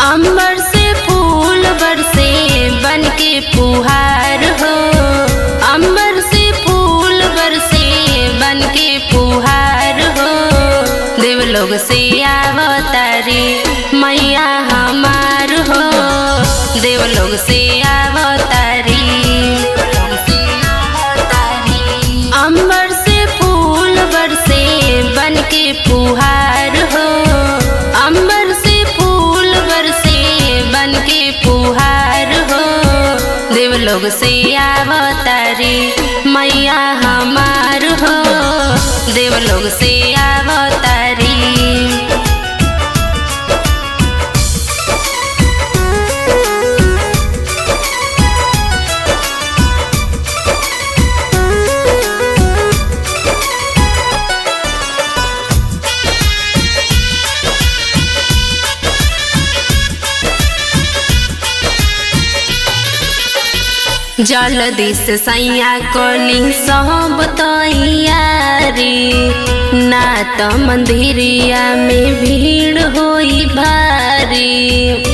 अंबर से फूल बरसे बन के फुहार हो अंबर से फूल बरसे बन के फुहार हो देवलोग से आवतारी मैया हमार हो देवलोग से आवतारी अंबर से फूल बरसे बन के फुहार हो अंबर से फूल बरसे बन के फुहार हो देवलोग से आवतारी मैया हमार हो देवलोग से आवतारी जलदी से सैया कोली सब तैयारी ना तो मंदिरिया में भीड़ होई भारी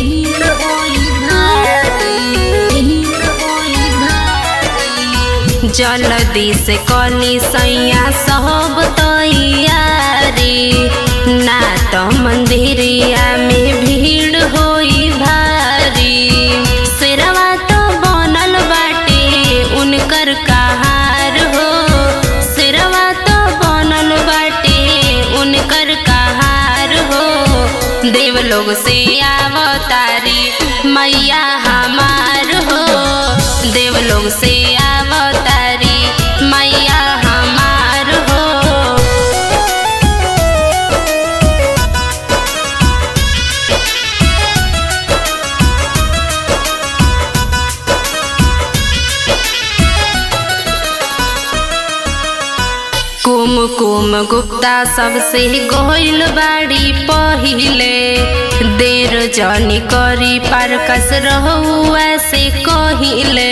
जलदी से कोली सैया सब तैयारी ना तो मंदिरिया में भीड़ होई भारी सिरवा तो बनल बाटे उनकर कहार हो सिरवा तो बनल बाटे उनकर कहार हो देवलोग से आवतारी मैया हमार हो देवलोग से आवतारी मैया हमार हो कुम कुम गुप्ता सबसे गोइल बाड़ी पहिले देर जनी करी पार कस रहू ऐसे कहिले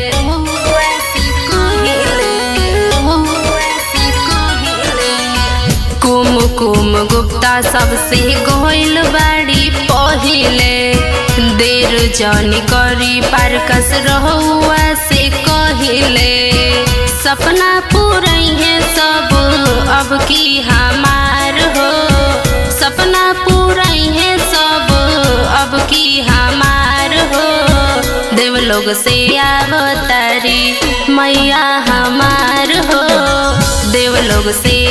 कुम कुम गुप्ता सबसे गोइल बाड़ी पहिले देर जनी करी पार कस रहू ऐसे कहिले सपना पूरई है सब अब की हमार हो सपना पूरई है सब अब की हमार हो देवलोग से आवतारी मैया हमार हो देवलोग से